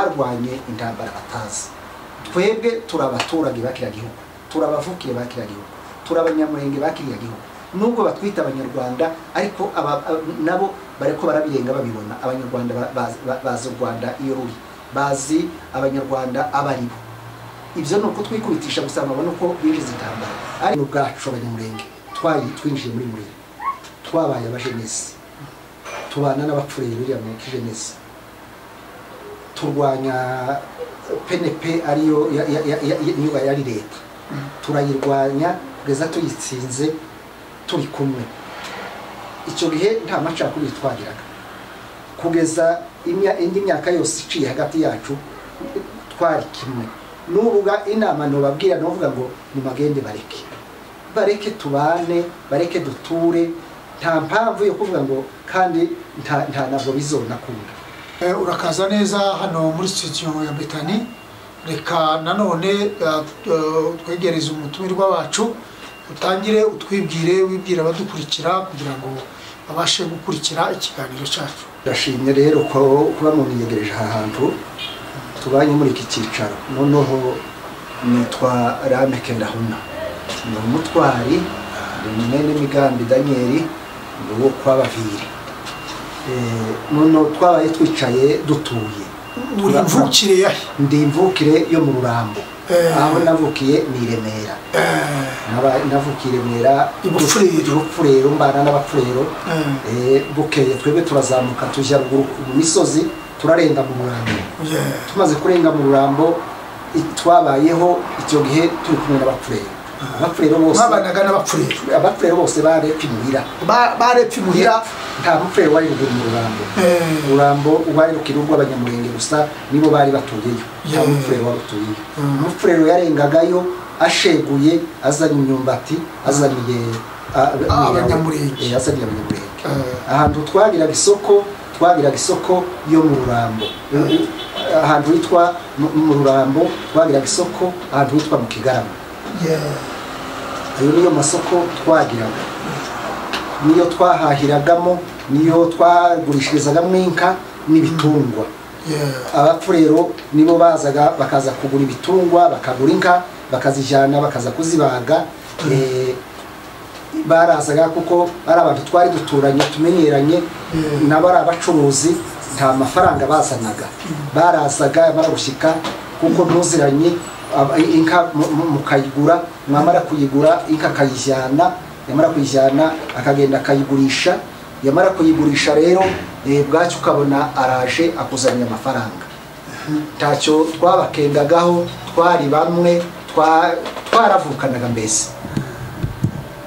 barwanye intambara batazi twebwe turi abaturage b'akiriyagihugu turi abavukiye b'akiriyagihugu turi abanyamurenge b'akiriyagihugu nubwo batwita abanyarwanda ariko aba- ab- nabo bariko barabirenga babibona abanyarwanda ba- ba- bazi u rwanda iyo ruri bazi abanyarwanda abo ari bo ibyo ni ukutwikubitisha gusa babona uko binjiza intambara ari ubwacu abanyamurenge twayi twinjiye muri muri twabaye abajenesi tubana n'abapfuye biriya mu kijenesi turwanya pnp ariyo ya- ya- ya- ya- ya- niyo yari leta turayirwanya kugeza tuyitsinze turi kumwe icyo gihe nta macakubiri twagiraga kugeza imya- indi myaka yose iciye hagati yacu twari kimwe nubuga inama ntubabwira nuvuga ngo nimagende bareke bareke tubane bareke duture nta mpamvu yo kuvuga ngo kandi nta nta ntabwo bizonakunda Eh, urakaza neza hano muri sitidiyo ya betani reka nanone eh, eh, twegereze umutumirwa wacu utangire utwibwire wibwira abadukurikira kugira ngo babashe gukurikira ikiganiro cyacu ndashimye rero ko kuba munyegereje aha hantu tubanye muri iki cyicaro noneho nitwa rameke ndahuna ni umutwari ni mwene migambi daniyeli ni uwo kwa baviri Eh, noneho twabaye twicaye dutuye uri Turaza. mvukire yahe ndi imvukire yo mu rurambo Eh. aho navukiye ni i remera Eh, Naba- navukiye i remera I Bufurero. Bufurero, mbana n'abapfurero eh, Eh, bukeye twebwe turazamuka tujya ruguru mu misozi turarenga mu rurambo yeah. tumaze kurenga mu rurambo i- twabayeho icyo gihe turi kumwe n'abapfurero abapfurero bose mwabanaga n'abapfurero abapfurero bose barepfa imuhira Ba- barepfa imuhira nta mupfurero wari ruguru mu rurambo Eh, urambo ubarirukira urw'abanyamurenge gusa nibo bari batuyeyo nta Yeah. mupfurero warutuyeyo Mm. umupfurero yarengagayo asheguye azanye imyumbati azaniye a- Ah, imyirawe. abanyamurenge. Eh, azaniye abanyamurenge Eh. ahantu twagiraga isoko twagiraga isoko yo mu rurambo ahantu hitwa mu- mu rurambo twagiraga isoko ahantu hitwa mu kigarama yeah. ayo niyo masoko twagiraga niyo twahahiragamo niyo twagurishirizagamo inka n'ibitungwa yeah. abapfurero nibo bazaga bakaza kugura ibitungwa bakagura inka bakazijyana bakaza kuzibaga Eh, barazaga kuko ari abantu twari duturanye tumenyeranye Mm. nabo ari abacuruzi nta mafaranga bazanaga barazaga barabushyika kuko ntuziranye aba- inka mu- mu- mukayigura mwamara kuyigura inka akayijyana yamara kuyijyana akagenda akayigurisha yamara kuyigurisha rero eh, bwacyo ukabona araje akuzanira amafaranga ntacyo twabakengagaho twari bamwe twa- twaravukanaga mbese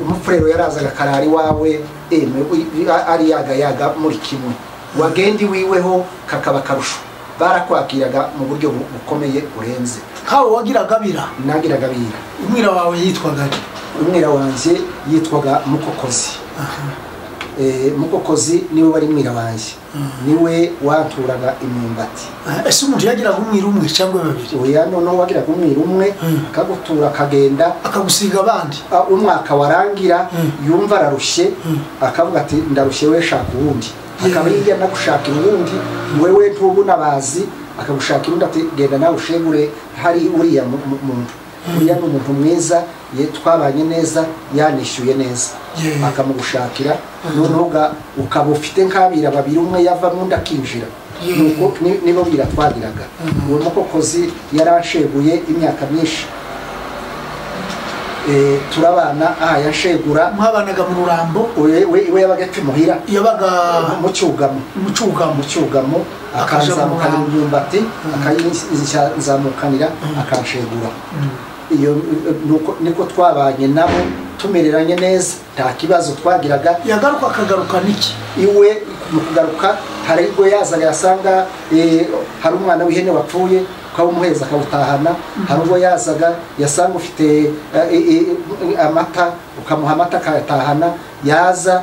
umupfurero yarazaga akarara iwawe emwe uy- a- ari yagayaga muri kimwe wagenda iwiweho kakaba akarusho barakwakiraga mu buryo bu- bukomeye burenze kawe wagiraga abira nagiraga bira umwira wawe yitwaga ari umwira wanjye yitwaga mukokozi Eh, mukokozi niwe wari mwira wanjye niwe waturaga imyumbati ese umuntu yagiraga umwira umwe cyangwa babiri oya noneho wagiraga umwira umwe Mm. akagutura akagenda akagusiga abandi Ah, umwaka warangira Mm. yumva ararushye Mm. akavuga ati ndarushye we shaka uwundi Yeah. akaba hirya nagushakira uwundi wewe ntubu nabazi akagushakira undi ati genda nawe ushegure hari uriya mu- mu- muntu uriya ni umuntu mwiza ye twabanye neza yanishyuye neza Yeah. akamugushakira noneho uga- ukaba ufite nk'abira babiri umwe yavamo undi akinjira Yeah. nuko ni- nibo bira twagiraga uwo mukokozi yarasheguye imyaka myinshi Eh, turabana aha yashegura mwabanaga mu rurambo we we- we yabaga apfa imuhira yabaga mu cyugamo mu cyugamo mu cyugamo Akaja mu akanzamukanira muhanda. imyumbati akayinzamukanira akanshegura iyo eh, nuko- niko twabanye nabo tumereranye neza nta kibazo twagiraga yagaruka akagaruka n'iki iwe mu kugaruka hari ubwo yazaga yasanga eh, hari umwana w'ihene wapfuye ukawumuhereza akawutahana hari ubwo yazaga yasanga ufite eh, eh, eh, amata ukamuha amata akayatahana yaza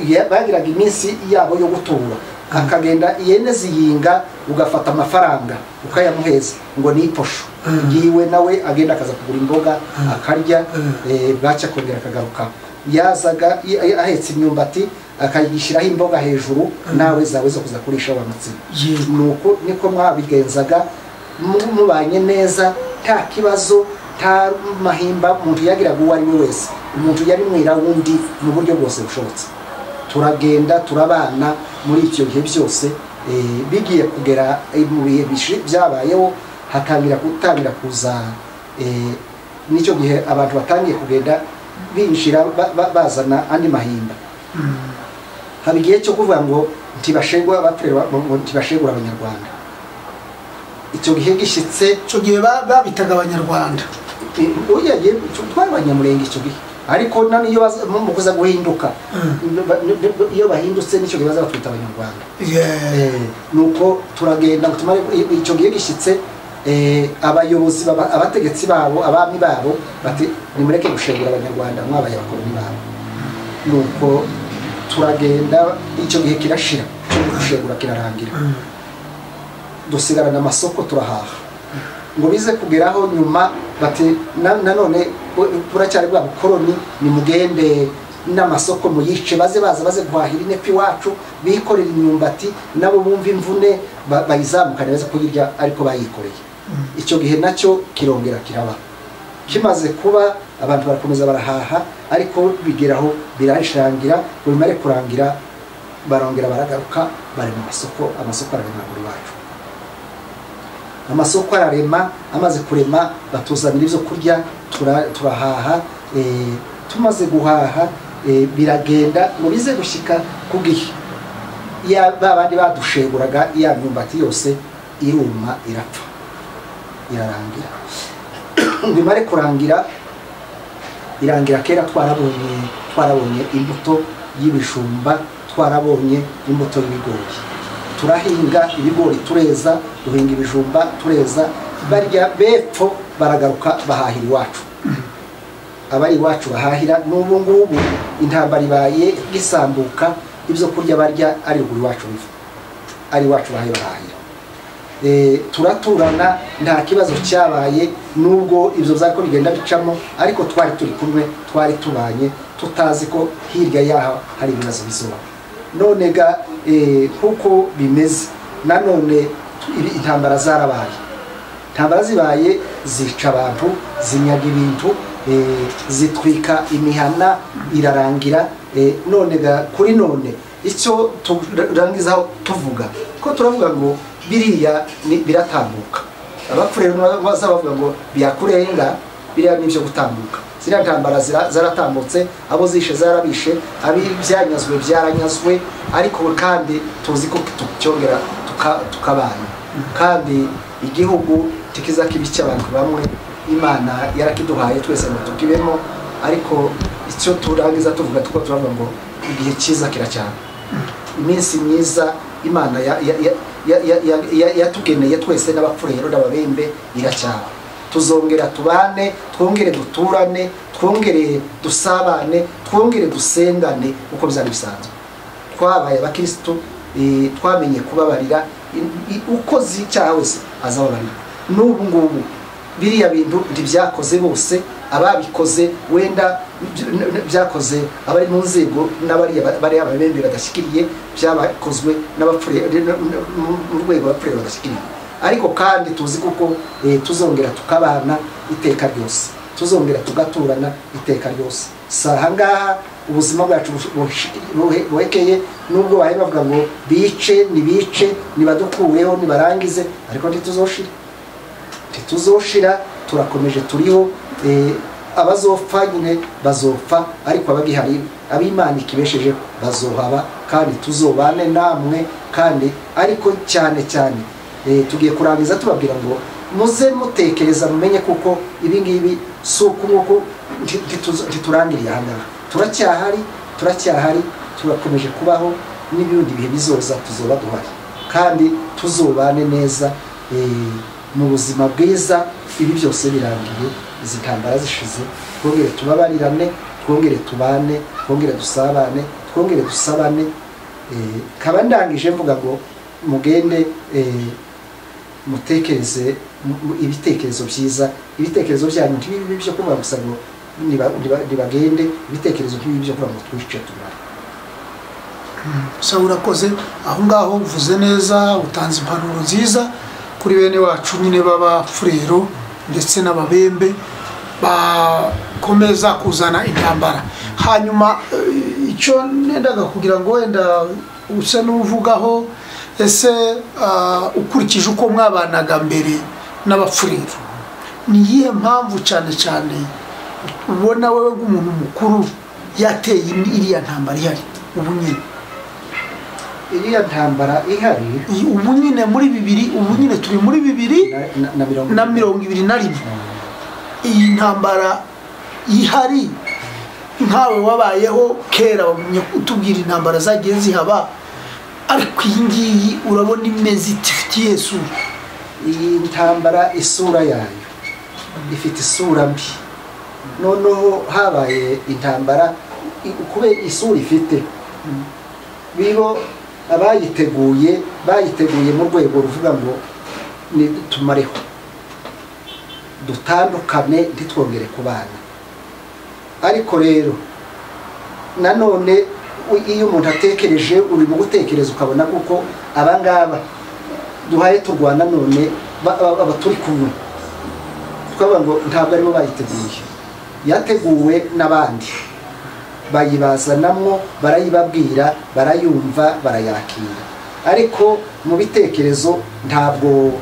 ya- bagiraga iminsi yabo yo gutura akagenda ihene ziyinga ugafata amafaranga ukayamuheza ngo ni iposho yiwe nawe agenda akaza kugura imboga akarya Mm. eh, bwacya akongera akagaruka yazaga i- ahetse imyumbati akagishyiraho imboga hejuru nawe zawe zo kuza kurisha wa mutsima yego nuko niko mwabigenzaga mu- mubanye neza nta kibazo nta mahimba umuntu yagiraga uwo ari we wese umuntu yari mwira wundi mu buryo bwose bushobotse turagenda turabana muri ibyo bihe byose eh, bigiye kugera eh, mu bihe bishi- byabayeho hatangira gutangira kuza eh, n'icyo gihe abantu batangiye kugenda binjira ba- ba- bazana andi mahimba haba igihe cyo kuvuga ngo ntibashengura abatureba ntibashengura abanyarwanda icyo gihe gishyitse icyo gihe ba- babitaga abanyarwanda uyagiye twari abanyamurenge icyo gihe ariko na n'iyo baza- mu mu kuza guhinduka iyo bahindutse nicyo gihe baza batwita abanyarwanda Yeah. Eh, nuko turagenda ngo tumare i- icyo gihe gishyitse eh, abayobozi baba- abategetsi babo abami babo bati nimureke gushengura abanyarwanda mwabaye abakoloni babo nuko turagenda icyo gihe kirashira cyo gushengura kirarangira dusigarana amasoko turahaha ngo bize kugeraho nyuma bati na- nanone bu- buracyari bwa bukoroni nimugende n'amasoko muyice baze baza baze guhahira inepi iwacu bikorera imyumbati nabo bumva imvune ba- bayizamukane baze kuyirya ariko bayikoreye icyo gihe nacyo kirongera kiraba kimaze kuba abantu barakomeza barahaha ariko bigeraho birarishangira ngo bimare kurangira barongera baragaruka bari mu masoko amasoko arabimagura iwacu amasoko ararema amaze kurema batuzanira ibyo kurya tura- turahaha eh, tumaze guhaha eh, biragenda ngo bize gushyika ku gihe Ya- ba bandi badushenguraga ya myumbati yose iruma irapfa irarangira ngo imare kurangira irangira kera twarabonye twarabonye imbuto y'ibijumba twarabonye imbuto y'ibigori turahinga ibigori tureza duhinga ibijumba tureza barya bepfo baragaruka bahahira iwacu abari iwacu bahahira n'ubu ngubu intambara ibaye gisambuka ibyo kurya barya ari ruguru iwacu biva ari iwacu bahaye barahahira Eh, turaturana nta kibazo cyabaye nubwo ibyo byako bigenda bicamo ariko twari turi kumwe twari tubanye tutazi ko hirya yaho hari ibibazo bizuba none ga eh, nk'uko bimeze nanone ibi- intambara zarabaye intambara zibaye zica abantu zinyaga ibintu eh, zitwika imihana irarangira eh, none ga kuri none icyo turangizaho tuvuga ko turavuga ngo biriya ni- biratambuka abapfu baza bavuga ngo byakurenga biriya ni ibyo gutambuka ziriya ntambara zira- zaratambutse abo zishe zarabishe abi byanyazwe byaranyazwe ariko kandi tuzi ko tucyongera tuka- tukabana kandi igihugu tikiza kibi cy'abantu bamwe imana yarakiduhaye twese ngo tukibemo ariko icyo turangiza tuvuga tuko turavuga ngo igihe cyiza kiracyana iminsi myiza imana ya- ya- ya- ya- ya- ya- ya- yatugeneye twese n'abapfu rero n'ababembe iracyaba tuzongera tubane twongere duturane twongere dusabane twongere dusengane uko byari bisanzwe twabaye abakirisitu eh, twamenye kubabarira i- i- ukoze icyaha wese azababarira n'ubu ngubu biriya bintu ntibyakoze bose ababikoze wenda by- n- n- byakoze abari mu nzego n'abari bari ababembe badashyikiriye byabakozwe n'abapfuye n- n- mu- mu rwego abapfuye badashyikiriye ariko kandi tuzi kuko eh, tuzongera tukabana iteka ryose tuzongera tugaturana iteka ryose si aha ngaha ubuzima bwacu bush- bush- buhe- buhekeye nubwo bahe bavuga ngo bice nibice nibadukureho nibarangize ariko ntituzoshira ntituzoshira turakomeje turiho eh, abazopfa nyine bazopfa ariko abagihari ab'imana ikibesheje bazohaba kandi tuzobane namwe kandi ariko cyane cyane eh, tugiye kurangiza tubabwira ngo muze mutekereza mumenye kuko ibi ngibi si uko nguko nti- ntituzo- ntiturangiriye aha ngaha turacyahari turacyahari turakomeje kubaho n'ibindi bihe bizoza tuzoba duhari kandi tuzobane neza eh, mu buzima bwiza ibi byose birangiye izi ntambara zishize twongere tubabarirane twongere tubane twongere dusabane twongere dusabane eh, kaba ndangije mvuga ngo mugende eh, mutekereze mu- mu- ibitekerezo byiza ibitekerezo byanyu ntibibe byo kuvuga gusa ngo niba- niba- nibagende ibitekerezo ntibibe byo kuvuga ngo twice tubare sawa urakoze aho ngaho uvuze neza utanze impanuro nziza kuri bene wacu nyine b'abafurero ndetse n'ababembe bakomeza kuzana intambara hanyuma eh, icyo nendaga kugira ngo wenda usa n'uvugaho ese ah, ukurikije uko mwabanaga mbere n'abapfurero ni iyihe mpamvu cyane cyane ubona wowe nk'umuntu mukuru yateye iri- iriya ntambara ihari ubu nyine iriya ntambara ihari Iyi- ubu nyine muri bibiri ubu nyine turi muri bibiri na- na- na mirongo na mirongo ibiri na rimwe iyi ntambara ihari nkawe wabayeho kera wagumye utubwira intambara zagiye zihaba ariko iyi ngiyi urabona imeze itifitiye sura iyi ntambara isura yayo ifite isura mbi noneho habaye intambara i- kubera isura ifite bibo abayiteguye bayiteguye mu rwego ruvuga ngo ni tumareho dutandukane ntitwongere kubana ariko rero nanone u- iyo umuntu atekereje urimo gutekereza ukabona kuko abangaba duhaye turwana none ba- ba- aba turi kumwe twavuga ngo ntabwo aribo bayiteguye yateguwe n'abandi bayibazanamo barayibabwira barayumva barayakira ariko mu bitekerezo ntabwo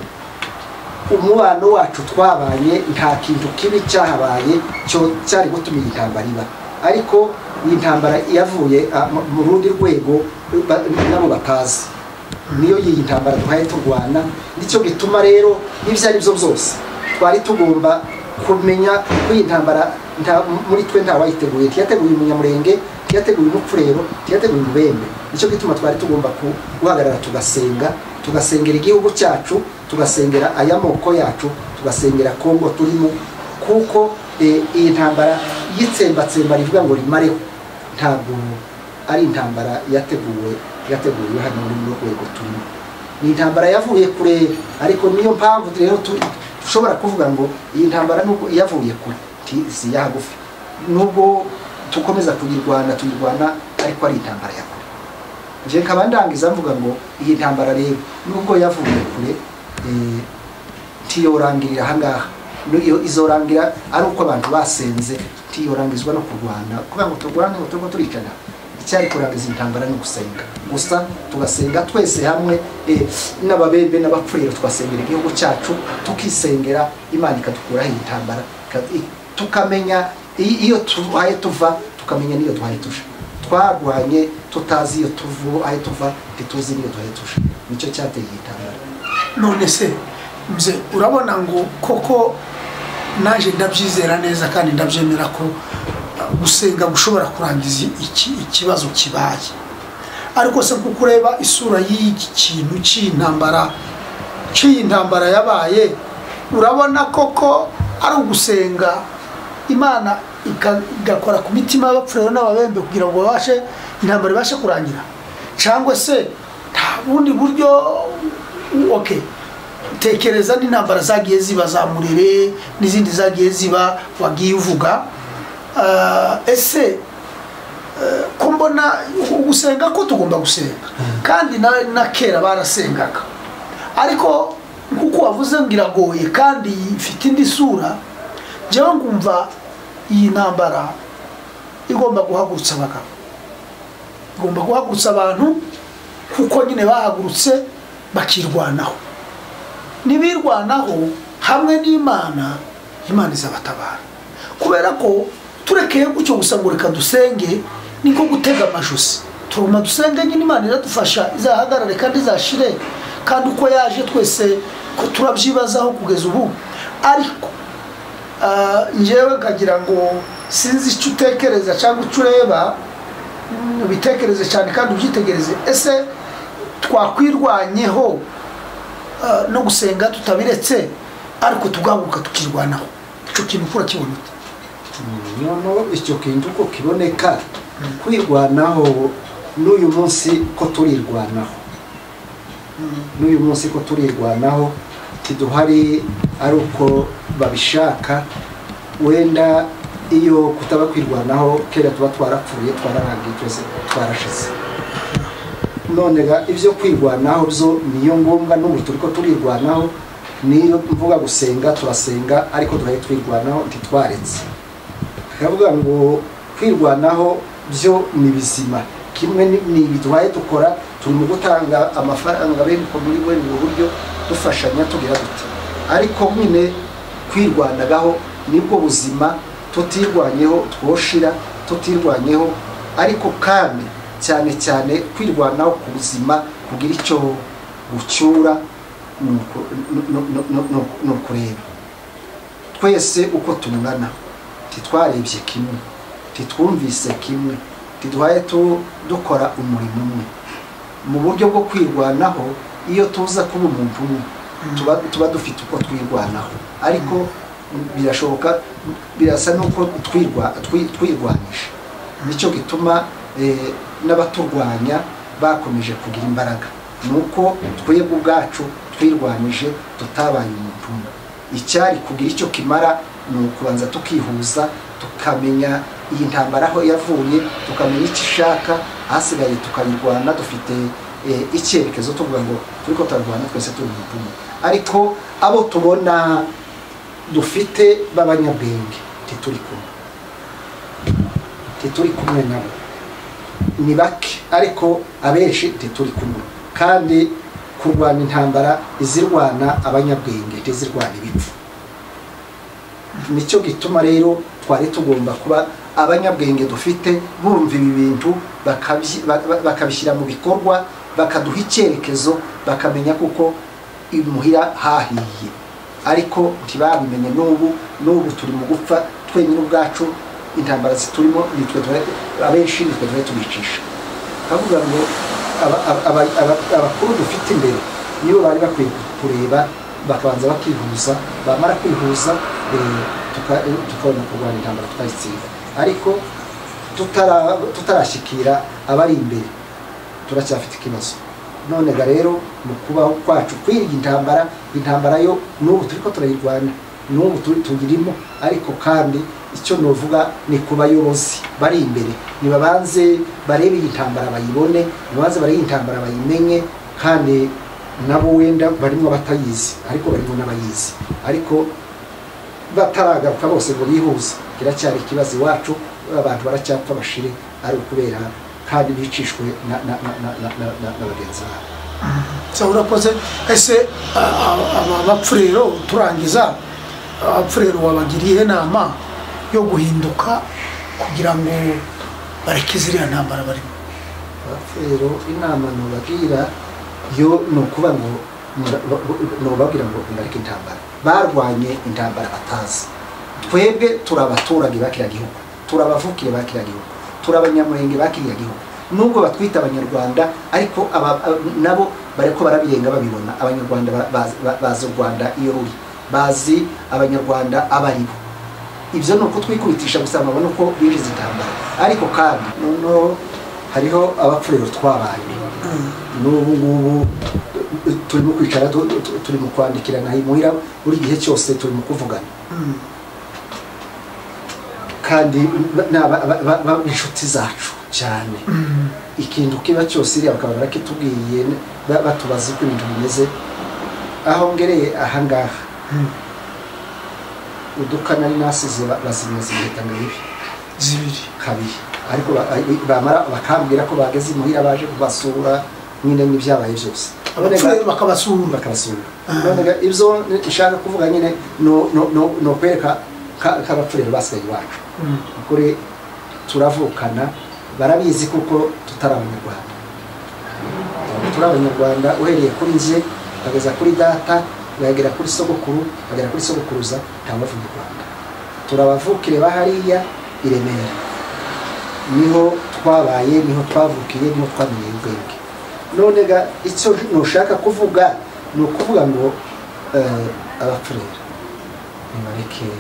umubano wacu twabanye nta kintu kibi cyahabaye cyo cyari gutuma iyi ntambara iba ariko iyi ntambara yavuye ah, mu- mu rundi rwego ba- nabo batazi niyo iyi ntambara duhaye turwana nicyo gituma rero ibyo ari byo byose twari tugomba kumenya ko iyi ntambara nta- muri twe ntawayiteguye tiyateguye umunyamurenge tiyateguye umupfurero tiyateguye umubembe nicyo gituma twari tugomba ku- guhagarara tugasenga tugasengera igihugu cyacu tugasengera ay'amoko yacu tugasengera kongo turimo kuko eh, iyi ntambara y'itsembatsemba rivuga ngo rimareho ntabwo ari intambara yateguwe yateguwe hano muri runo rwego turimo ni intambara yavuye kure ariko niyo mpamvu rero tu- dushobora kuvuga ngo iyi ntambara nubwo iyavuye kure ti- si iyahagufi nubwo dukomeza kuyirwana tuyirwana ariko ari intambara ya kure nje nkaba ndangiza mvuga ngo iyi ntambara rero nubwo yavuye kure eh, ntiyorangirira ahangaha N'iyo- izorangira ari uko abantu basenze ntiyorangizwa no kurwana kubera ngo turwane ngo turimo turicana icyari kurangiza intambara ni ugusenga gusa tugasenga twese hamwe eh, n'ababembe n'abapfuriro tugasengera igihugu cyacu tukisengera imana ikadukuraho iyi ntambara ika- i- tukamenya i- iyo tuhaye tuva tukamenya n'iyo duhaye tuja twarwanye tutazi iyo tuvu aho tuva ntituzi n'iyo duhaye tuja nicyo cyateye iyi ntambara none se nze urabona ngo koko naje ndabyizera neza kandi ndabyemera ko uh, gusenga gushobora kurangiza iki- ikibazo kibaye ariko se kuko ureba isura y'iki kintu cy'intambara cy'iyi ntambara yabaye urabona koko ari ugusenga imana ika- igakora ku mitima y'abapfuye n'ababembe kugira ngo babashe intambara ibashe kurangira cyangwa se nta bundi buryo okay tekereza n'intambara zagiye ziba za murere n'izindi zagiye ziba wagiye uvuga Ah, ese ko mbona gusenga ko tugomba gusenga kandi na, na kera barasengaga ariko nkuko wavuze ngo iragoye kandi ifite indi sura njyewe ngumva iyi ntambara igomba guhagurutsa abagabo igomba guhagurutsa abantu kuko nyine bahagurutse bakirwanaho nibirwanaho hamwe n'imana imana izabatabara kubera ko turekeye gutyo gusa ngo reka dusenge niko gutega amajosi turuma dusenge nyine imana iradufasha izahagarare kandi izashire kandi uko yaje twese ko turabyibazaho kugeza ubu ariko ah, njyewe nkagira ngo sinzi icyo utekereza cyangwa icyo ureba mm, ubitekereze cyane kandi ubyitegereze ese twakwirwanyeho ah, no gusenga tutabiretse ariko tugahaguruka tukirwanaho icyo kintu ukura kibona ute noneho icyo kintu uko kiboneka kwirwanaho n'uyu munsi ko turirwanaho n'uyu munsi ko turirwanaho ntiduhari ari uko babishaka wenda iyo kutaba kwirwanaho kera tuba twarapfuye twararangiye twese twarashize none ga ibyo kwirwanaho byo niyo ngombwa n'ubu turiko turirwanaho niyo mvuga gusenga turasenga ariko turaye twirwanaho ntitwaretse turavuga ngo kwirwanaho byo ni bizima kimwe ni- ni ibi duhaye dukora turi mu gutanga amafaranga beniko muri bene ubu buryo dufashanya tugira dute ariko nyine kwirwanagaho nibwo buzima tutirwanyeho twoshira tutirwanyeho ariko kandi cyane cyane kwirwanaho ku buzima kugira icyo gucyura ni uku- ni- ni- ni- ni- ni- ni ukureba twese uko tungana ntitwarebye kimwe ntitwumvise kimwe ntiduhaye tu- dukora umurimo umwe mu buryo bwo kwirwanaho iyo tuza kuba umuntu umwe tuba, tuba dufite uko twirwanaho ariko birashoboka birasa n'uko twirwa- twi- twirwanisha nicyo gituma eh, n'abaturwanya bakomeje kugira imbaraga ni uko twebwe ubwacu twirwanije tutabaye umuntu umwe icyari kugira icyo kimara ni ukubanza tukihuza tukamenya iyi ntambara aho yavuye tukamenya icyo ishaka hasigaye tukayirwana dufite eh, icyerekezo tuvuga ngo turiko turarwana twese turi umuntu umwe ariko abo tubona dufite b'abanyabwenge ntituri kumwe ntituri kumwe nabo ni bake ariko abenshi ntituri kumwe kandi kurwana intambara izirwana abanyabwenge ntizirwana ibipfu nicyo gituma rero twari tugomba kuba abanyabwenge dufite bumva ibi bintu bakabyi- ba- ba- bakabishyira mu bikorwa bakaduha icyerekezo bakamenya kuko imuhira hahiye ariko ntibabimenye n'ubu n'ubu turi mu gupfa twenyine ubwacu intambara ziturimo nitwe duhora- abenshi nitwe duhora tubicisha kavuga ngo aba- aba- aba- aba- abakuru dufite imbere nibo bari bakwiye kureba bakabanza bakihuza bamara kwihuza eh, tuka- eh, tukabona kurwanya intambara tukayitsinda ariko tutara- tutarashyikira abari imbere turacyafite ikibazo none ga rero mu kubaho kwacu kwirinda intambara intambara yo n'ubu turiko turayirwana n'ubu turi tuyirimo ariko kandi icyo novuga ni ku bayobozi bari imbere nibabanze barebe iyi ntambara bayibone nibabanze barebe iyi ntambara bayimenye kandi nabo wenda barimo batayizi ariko barimo n'abayizi ariko bataragaruka bose ngo bihuze kiracyari ikibazo iwacu abantu baracyapfa bashire ari ukubera kandi bicishwe na- na- na- na- na- na- na- na bagenzi babo so urakoze ese a- a- aba bapfu rero turangiza abapfu rero wabagiriye inama yo guhinduka kugira ngo bareke ziriya ntambara barimo Abapfu rero inama nubabwira yo ni ukuba ngo mura- ba- ba- nubabwira ngo mureke intambara barwanye intambara batazi twebwe turi abaturage bakiriya gihugu turi abavukire bakiriya gihugu turi abanyamurenge bakiriya gihugu nubwo batwita abanyarwanda ariko aba- aba- nabo bariko barabirenga babibona abanyarwanda ba- bazi- ba- bazi u rwanda iyo ruri bazi abanyarwanda abaribo ibyo ni uko twikubitisha gusa babona uko binjiza intambara ariko kandi noneho hariho abapfuriro twabaye n'ubu ngubu turimo kwicara tu- tu- turi mu kwandikirana imuhira buri gihe cyose turi mu kuvugana kandi ba- ni aba- aba- aba- aba- inshuti zacu cyane ikintu kiba cyose iriya bakaba barakitubwiye ba- batubaza uko ibintu bimeze aho ngereye ahangaha udukanari nasize ba- bazimyaza impeta ngo bibi zibiri kabiri ariko ba- ay- bamara bakambwira ko bageze imuhira baje kubasura nyine n'ibyabaye byose abapfu rero bakabasura bakabasura nonega ibyo nshaka kuvuga nyine no- no- no- ni ukwereka ka- k'abapfu rero basigaye iwacu Mm. ukuri turavukana barabizi kuko tutari abanyarwanda turi abanyarwanda uhereye kuri nje ukageza kuri data ukagera kuri sogokuru ukagera kuri sogokuruza ntawe uva mu rwanda turabavukire ba hariya i remera niho twabaye niho twavukiye niho twamenye ubwenge none ga icyo nushaka kuvuga ni ukuvuga ngo eh, abapfurera nibareke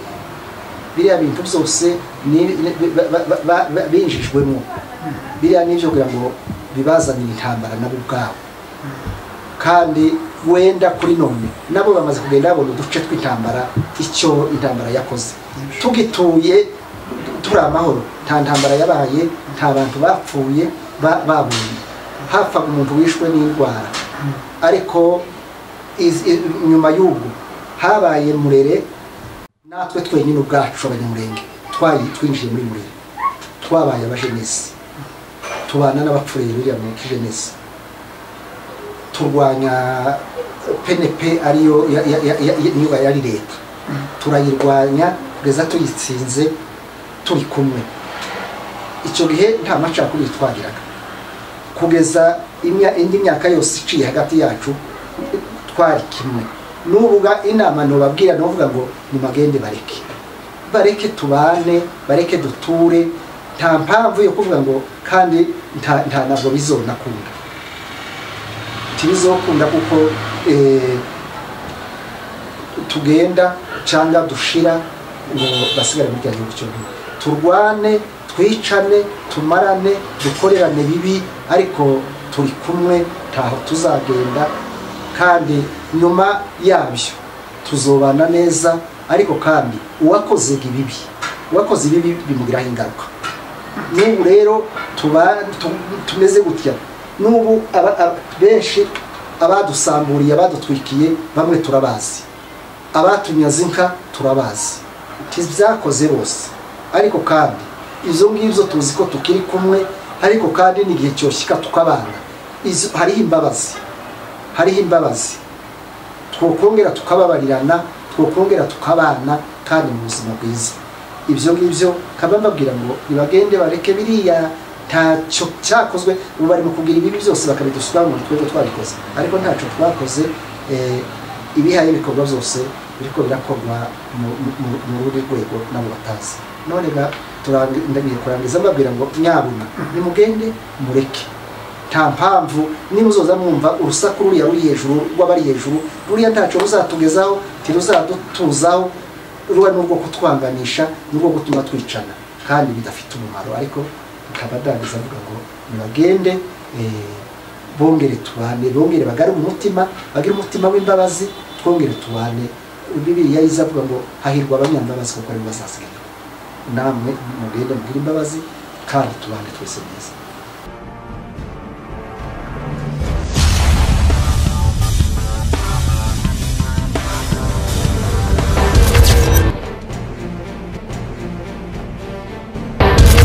biriya bintu byose ni- ni- ba- ba- ba- ba- ba- binjijwemo biriya nibyo kugira ngo bibazanire intambara nabo ubwabo kandi wenda kuri none nabo bamaze kugenda babona uduce tw'intambara icyo intambara yakoze tugituye turi amahoro nta ntambara yabaye nta bantu bapfuye ba- babonye hapfaga umuntu wishwe n'indwara ariko iz- i- nyuma y'ubwo habaye murere natwe twenyine ubwacu abanyamurenge twayi- twinjiye muri murere twabaye abajenesi tubana n'abapfuye biriya mu kijenesi turwanya penepe ariyo ya- ya- ya- ya- niba yari leta turayirwanya kugeza tuyitsinze turi kumwe icyo gihe nta macakubiri twagiraga kugeza imya- indi myaka yose iciye hagati yacu twari kimwe nubuga inama ntubabwira nuvuga ngo nimagende bareke bareke tubane bareke duture nta mpamvu yo kuvuga ngo kandi nta nta ntabwo bizonakunda tibizokunda kuko eh, tugenda cyangwa dushira ngo basigare muri kiriya gihugu cyonyine turwane twicane tumarane dukorerane bibi ariko turi kumwe ntaho tuzagenda kandi nyuma yabyo tuzobana neza ariko kandi uwakoze ibibi uwakoze ibibi bimugiraho ingaruka n'ubu rero tuba tu- tumeze gutya n'ubu aba- aba- benshi abadusamburiye abadutwikiye bamwe turabazi abatunyaze inka turabazi ntibyakoze bose ariko kandi izo ngibyo tuzi ko tukiri kumwe ariko kandi n'igihe cyoshyika tukabana Izo- hariho imbabazi hariho imbabazi twokongera tukababarirana twokongera tukabana kandi mu buzima bwiza ibyo ngibyo kaba mbabwira ngo nibagende bareke biriya ntacyo cyakozwe ubu bari mu kugira ibibi byose bakabidusukaho ngo twebwe twabikoze ariko ntacyo twakoze eh, ibihaye ibikorwa byose biriko birakorwa mu- mu- mu- mu rundi rwego nabo batazi none ga turangi- ndagiye kurangiza mbabwira ngo nyabuna nimugende mureke nta mpamvu niba uzoza mwumva urusaku ruriya ruri hejuru rw'abari hejuru ruriya ntacyo ruzatugezaho ntiruzadutuzaho ruba n'urwo kutwanganisha n'urwo gutuma twicana kandi bidafite umumaro ariko akaba adangiza avuga ngo nibagende eh, bongere tubane bongere bagarure umutima bagire umutima w'imbabazi twongere tubane bibiriya iza avuga ngo hahirwa abanyambabazi kuko aribo bazasigaye namwe mugende mugire imbabazi kandi tubane twese neza